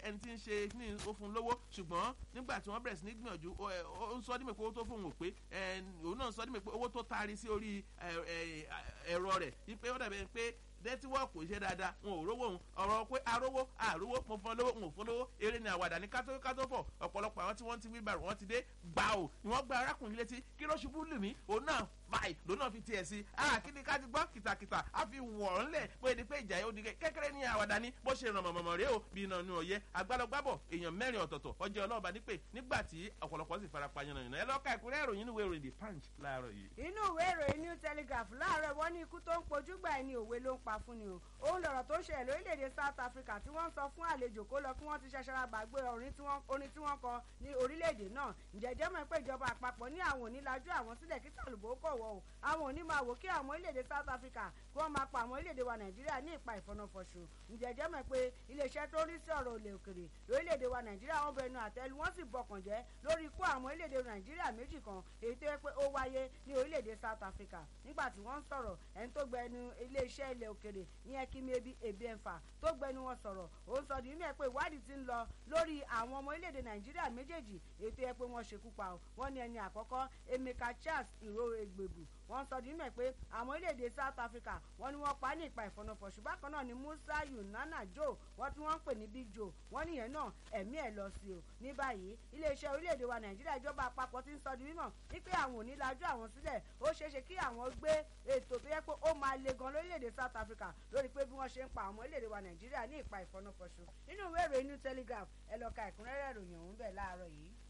ẹni tí ń ṣe ní ó fún lówó ṣùgbọ́n nígbà tí wọ́n bẹ̀rẹ̀ sí ní gbìyànjú ó ń sọ dímẹ̀ pé owó tó fóun ò pé òun náà ń sọ dímẹ̀ pé owó tó taari sí orí ẹ̀rọ rẹ̀ wípé ó dàbẹ̀ pé nẹtíwọ́ọ̀kù iṣẹ́ dáadáa wọn ò rówó òun ọ̀rọ̀ pé arówó àrówó mo fọ́n lówó n ò fọ́n lówó eré ni àwàdà ní kátó kátó fọ̀ ọ̀pọ̀lọpọ̀ àwọn tí wọ́n ti wíbàrù wọ́n ti dé gbà ò ni wọ́n gba arákùnrin létí kí ló ṣubú lù mí òun náà báyìí lòun náà fi tiẹ̀ sí ah kí ni ká ti gbọ́ kìtàkìtà á fi wọ̀ ọ́ ńlẹ̀ pé ẹni pé ìjà yóò di kékeré ní àwàdà ní bó ṣe ràn mọ̀mọ̀mọ̀ rèé o bí iná nu ọ̀yẹ́ agbálọ́gbábọ̀ èèyàn mẹ́rin ọ̀tọ̀ọ̀tọ̀ ọjọ́ ọlọ́ọ̀bá nípè nígbà tí ọ̀pọ̀lọpọ̀ sì fara pa yànnà ẹ lọ́ka ìkúrẹ́ ìròyìn ìwé ìròyìn the punch láàárọ̀ yìí. inú ìwé ìròyìn new telegraph láàárọ̀ wọ́n ní ikú tó ń pojúgbà ẹni òwe ló ń pa fún ni o òun lọ̀rọ̀ tó ṣẹlẹ̀ lórílẹ̀‐èdè south africa tí wọ́n ń sọ fún àlejò kó lọ kí wọ́n ti ṣaṣara gbàgbé orin tí wọ́n kọ ní orílẹ̀‐èdè náà ǹjẹ́jẹ́ mọ̀ pé ìjọba àpapọ̀ ní àwọn onílajú àwọn sílẹ̀ kí tàlùbọ̀ kọ̀ wọ́ o àwọn òní máa wò kí àwọn orílẹ̀‐èdè south africa kí wọ́n máa pa àwọn orílẹ̀‐èdè wa nàìjíríà ní ìpa ìfọ̀nàfọ̀ṣù ǹjẹ́jẹ́ mọ̀ pé iléeṣẹ́ tó rí sí ọ̀rọ̀ òlè òkèrè lórílẹ̀‐èdè wa nàìjíríà wọ́n bẹnu àtẹ́lu wọ́n sì bọkàn jẹ́ lórí ikú àwọn orílẹ̀‐èdè nàìjíríà méjì kan èyí tó yẹ pé ó wáyé ní orílẹ̀‐èdè south africa nígbà tí wọ́n ń sọ̀rọ̀ ẹni tó gbẹnu iléeṣẹ́ ilẹ̀ òkèrè ìyẹn kí mi ebi ebi ẹ̀fà tó gbẹnu wọn sọ̀rọ̀ ó ń sọ nínú ẹ̀ pé ìwádìí ti ń lọ lórí àwọn ọmọ orílẹ̀-èdè nàìjíríà méjèèjì ètò ẹ̀ pé wọ́n ṣekú pa ọ́ wọ́n ní ẹni àkọ́kọ́ emeka charles ìró egbèbù wọ́n sọ nínú ẹ̀ pé àwọn orílẹ̀-èdè south africa wọ́n ní wọ́n pa ní ìpa ìfọ̀nàfọ̀ṣù bákan náà ni musa yunana joe wọ́n tí wọ́n ń pè ní big joe wọ́n níyẹn náà ẹ̀mí ẹ̀ lọ sí o ní báyìí iléeṣẹ́ orílẹ̀-èdè wa nàìjíríà ìjọba àpapọ̀ ti ń sọ di mímọ̀ wípé àwọn ò ní lajú àwọn sílẹ̀ ó ṣeéṣe kí àwọn gbé ètò tó yẹ pé ó máa le gan lórílẹ̀-èdè south africa lórí pé bí wọ́n ṣe ń pa àwọn orílẹ̀-èdè wa nàìjíríà ní ìpa ìfọ̀nàfọ̀ṣù nínú ìwé ìròyìn new telegraph ẹ lọ ka ẹ̀kúnrẹ́rẹ́ ìròyìn ọ̀hún bẹ̀ láàárọ̀ yìí.